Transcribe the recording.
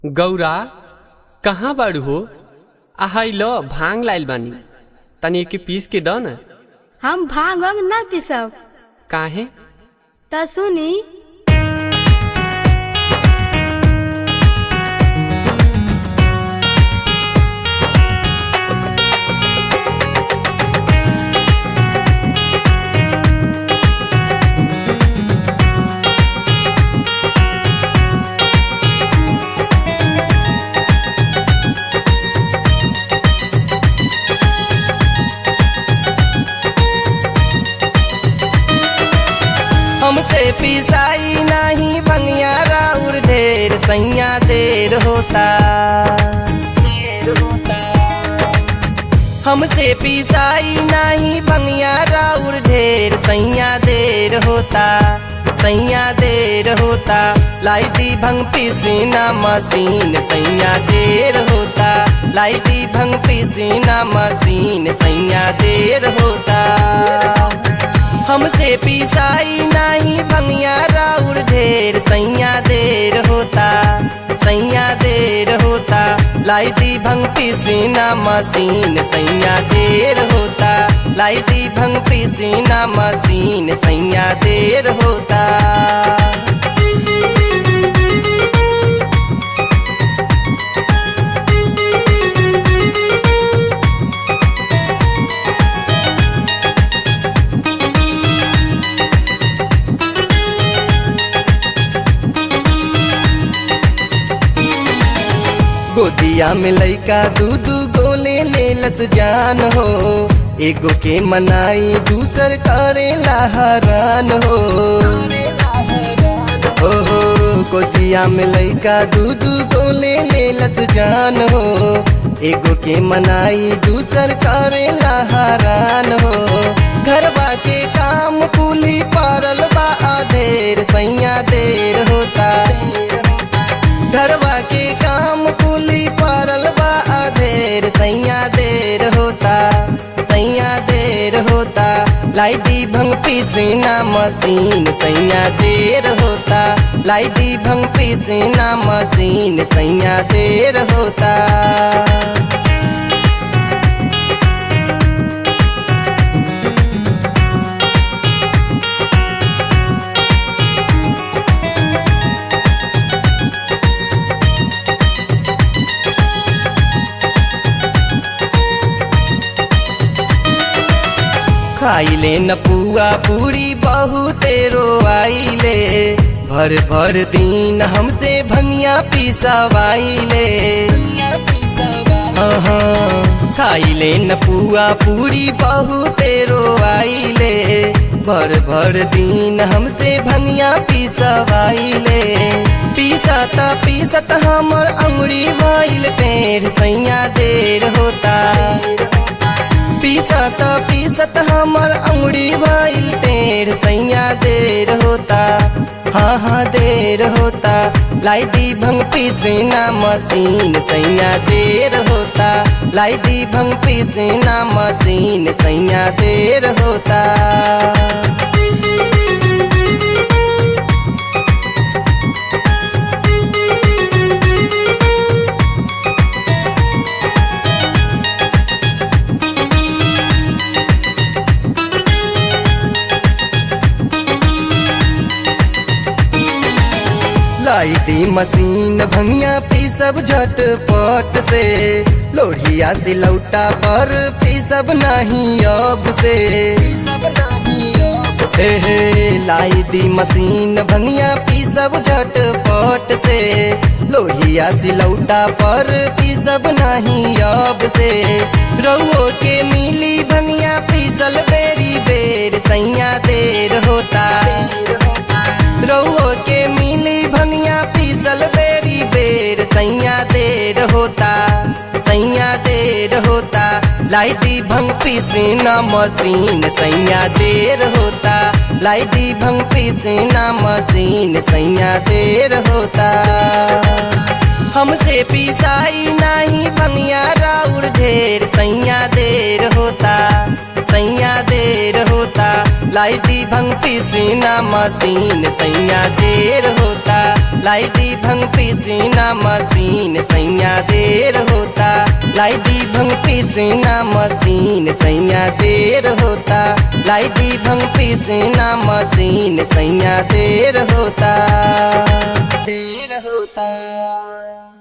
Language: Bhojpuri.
गौरा कहाँ बाड़ू हो आहाई लो भांग लाइल बानी तनी एके पीस के द न हम भांग वांग ना पिसब काहे त सुनी हमसे पिसाई नहीं भंगिया राउर ढेर सैया देर होता देर होता हमसे पिसाई नहीं भंगिया राउर ढेर सैया देर होता सैया देर होता लाई दी भंग पिसीना मशीन सैया देर होता लाई दी भंग पिसीना मशीन सैया देर होता हमसे पिसाई नहीं भंगिया राउर ढेर सैया देर होता सैया देर होता लाई दी भंग पिसीना मशीन सैया देर होता लाई दी भंग पिसीना मशीन सैया देर होता गोदिया में लइका दू दू गोले ले लस जान हो एगो के मनाई दूसर करेला हरान हो हो हो गोदिया में लइका दू दू गोले ले लस जान हो एगो के मनाई दूसर करेला हरान हो घरबा के काम कुली पारल बा आधेर सैया देर होता घरवा के काम कुली पारल बा अधेर सैया देर होता सैया देर होता लाई दी भंग पीसना मशीन सैया देर होता लाई दी भंग पीसना मशीन सैया देर होता खाइले न पुआ पूरी बहुते रोआइले भर भर दिन हमसे भंगिया पिसवाइले हाँ, खाइले न पुआ पूरी बहुते रोआइले भर भर दिन हमसे भंगिया पिसवाइले पीसत पीसत हमर अंगुरी भइल टेढ़ सैया देर होता पीसत पीसत हमर अंगुरी भइल टेढ़ सैया देर होता हाँ हाँ देर होता लाई दी भंग पीसना मशीन सैया देर होता लाई दी भंग पीसना मशीन सैया देर होता लाई दी मशीन भंगिया पीसब झटपट से लोहिया से लौटा पर पीसब नहीं अब से हे हे लाई दी मशीन भंगिया पीसब झटपट से लोहिया से लौटा पर पीसब नहीं अब से रउओ के मिली भंगिया पीसल बेरी बेर सैया देर होता रउओ के मिली भनिया पीसल बेरी बेर सैया देर होता सैया देर होता लाई दी भंग पीसना मशीन सैया देर होता लाई दी भंग पीसना मशीन सैया देर होता हमसे पिसाई नहीं भनिया राउर ढेर सैया देर होता सैया देर होता लाई दी भंग पीसीना मशीन सैया देर होता लाई दी भंग पीसीना मशीन सैया देर होता लाई दी भंग पीसीना मशीन सैया देर होता लाई दी भंग पीसीना मशीन सैया देर होता देर होता